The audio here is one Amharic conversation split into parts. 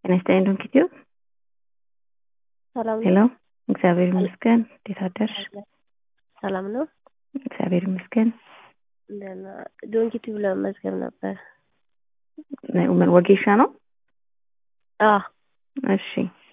ጤና ይስጥልኝ ዶንኪቲዮ። ሰላም ሄሎ፣ ነው? እግዚአብሔር ይመስገን። እንዴት አደርሽ? ሰላም ነው? እግዚአብሔር ይመስገን። ደህና። ዶንኪቲቭ ለመመዝገብ ነበር። ምን ወጌሻ ነው? አዎ እሺ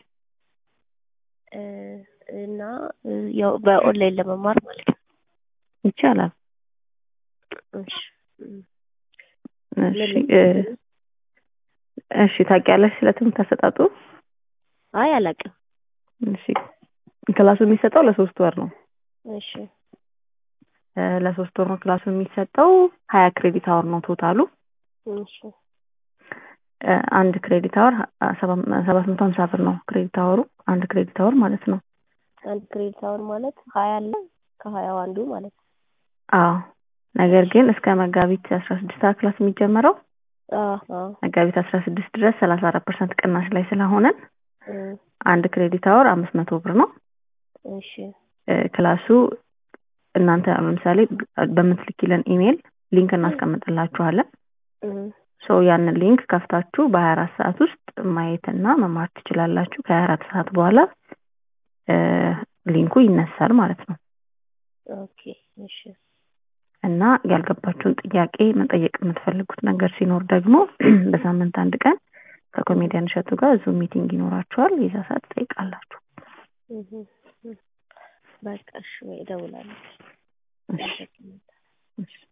እ እና እ ያው በኦንላይን ለመማር ማለት ነው። ይቻላል። እሺ እም፣ እሺ እ እሺ ታውቂያለሽ ስለ ትምህርት አሰጣጡ? አይ አላውቅም። እሺ ክላሱ የሚሰጠው ለሶስት ወር ነው። እሺ እ ለሶስት ወር ነው ክላሱ የሚሰጠው። ሀያ ክሬዲት አወር ነው ቶታሉ። እሺ እ አንድ ክሬዲት አወር ሰባት መቶ ሀምሳ ብር ነው ክሬዲት አወሩ። አንድ ክሬዲት አወር ማለት ነው። አንድ ክሬዲት አወር ማለት ሀያ አለ ከሀያው አንዱ ማለት ነው። አዎ ነገር ግን እስከ መጋቢት አስራ ስድስት ክላስ የሚጀመረው አዎ አዎ መጋቢት አስራ ስድስት ድረስ ሰላሳ አራት ፐርሰንት ቅናሽ ላይ ስለሆነን እ አንድ ክሬዲት አወር አምስት መቶ ብር ነው። እሺ እ ክላሱ እናንተ ለምሳሌ በምትልኪልን ኢሜይል ሊንክ እናስቀምጥላችኋለን። እ ሶ ያንን ሊንክ ከፍታችሁ በሀያ አራት ሰዓት ውስጥ ማየትና መማር ትችላላችሁ። ከሀያ አራት ሰዓት በኋላ እ ሊንኩ ይነሳል ማለት ነው ኦኬ እሺ እና ያልገባችሁን ጥያቄ መጠየቅ የምትፈልጉት ነገር ሲኖር ደግሞ በሳምንት አንድ ቀን ከኮሜዲያን እሸቱ ጋር ዙም ሚቲንግ ይኖራችኋል። የዛ ሰዓት ትጠይቃላችሁ። እህ እህ በቃ እሺ እደውላለሁ። እሺ እሺ